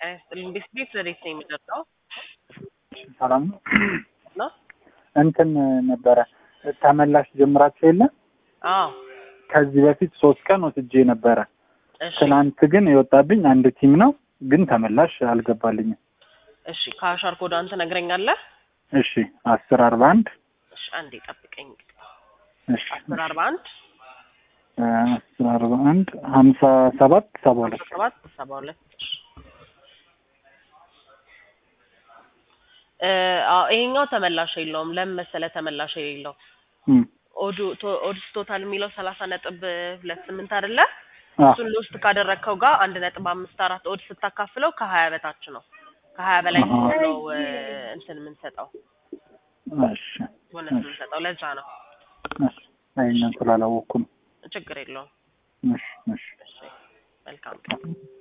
ጤና ይስጥልኝ። ቤት ቤት ወዴት ነው የሚጠጣው ሰላም ነው። ነው? እንትን ነበረ ተመላሽ ጀምራችሁ የለ አዎ። ከዚህ በፊት ሶስት ቀን ወስጄ ነበረ። እሺ ትናንት ግን የወጣብኝ አንድ ቲም ነው፣ ግን ተመላሽ አልገባልኝም። እሺ፣ ከአሻር ኮዳን ትነግረኛለህ? እሺ አስር አርባ አንድ እሺ፣ አንዴ ጠብቀኝ። እሺ አስር አርባ አንድ እ አስር አርባ አንድ ሀምሳ ሰባት ሰባ ሁለት ሰባት ሰባ ሁለት እ አዎ፣ ይሄኛው ተመላሽ የለውም። ለምን መሰለህ ተመላሽ የሌለው እም፣ ኦዱ ቶ- ኦድስ ቶታል የሚለው ሰላሳ ነጥብ ሁለት ስምንት አይደለ? አ እሱን ልውስጥ ካደረግከው ጋር አንድ ነጥብ አምስት አራት ኦድ ስታካፍለው ከሀያ በታች ነው። ከሀያ በላይ አሃ። ሲሆን ነው እ እንትን የምንሰጠው እሺ ቦነስ የምንሰጠው። ለዛ ነው። እሺ ይሄንን ስላላወቅኩ ነው። ችግር የለውም። እሺ እሺ እሺ፣ መልካም ቀን።